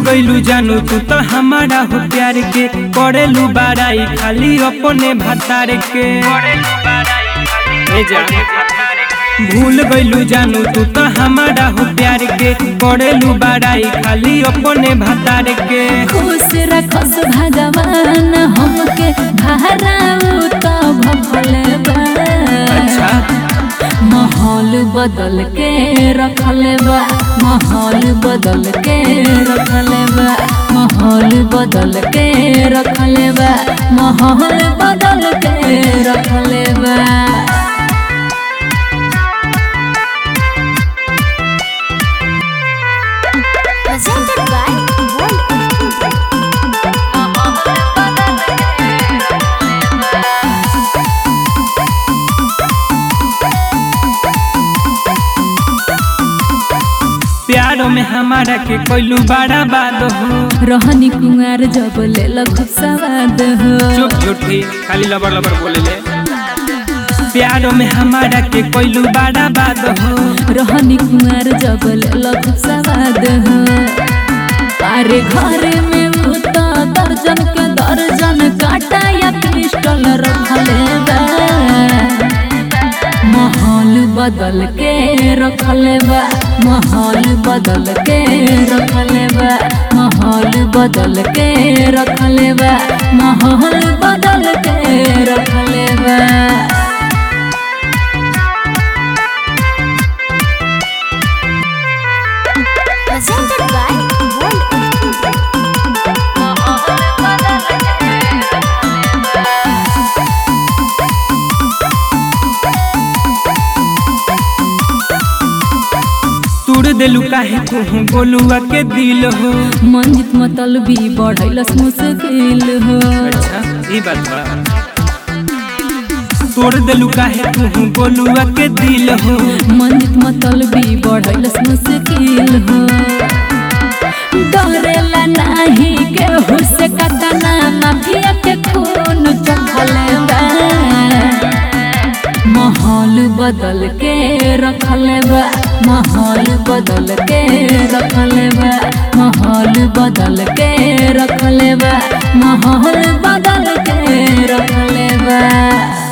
गइलू जानू तू तो हमारा हो प्यार के करेलू बाराई खाली अपने भतार के ए जा। भूल गइलू जानू तू तो हमारा हो प्यार के करेलू बाराई खाली अपने भतार के खुश रखस भगवान हमके भराऊ तो भफल बा अच्छा माहौल बदल के रखल बा माहौल बदल के रखल बा माहौल बदल के रखल बा माहौल बदल के रखल बा presented by World प्यारो में हमारा के कोइलू बड़ा बात हो रहनी कुंवार जब ले खूब सवाद हो चुप झूठी खाली लबर लबर बोले ले प्यारो में हमारा के कोइलू बड़ा बात हो रहनी कुंवार जब ले खूब सवाद हो अरे घर में वो तो दर्जन के दर्जन काटा या पिस्टल रखले बा माहौल बदल के रखले बा माहौल बदल के रखले बा माहौल बदल के रखले बा माहौल बदल के रखले बा presented by World तूड़ देलू काहे तू गोलुआ के दिल हो मंजित मतल भी बढ़ैलस मुश्किल हो अच्छा ई बात बा तोड़ देलू काहे तू गोलुआ के दिल हो मंजित मतल भी बढ़ैलस मुश्किल हो डरेला नाही केहू से कतना माफिया के खून चखले बा माहौल बदल के रखले बा माहौल बदल के रखले बा माहौल बदल के रखले बा माहौल बदल के रखले बा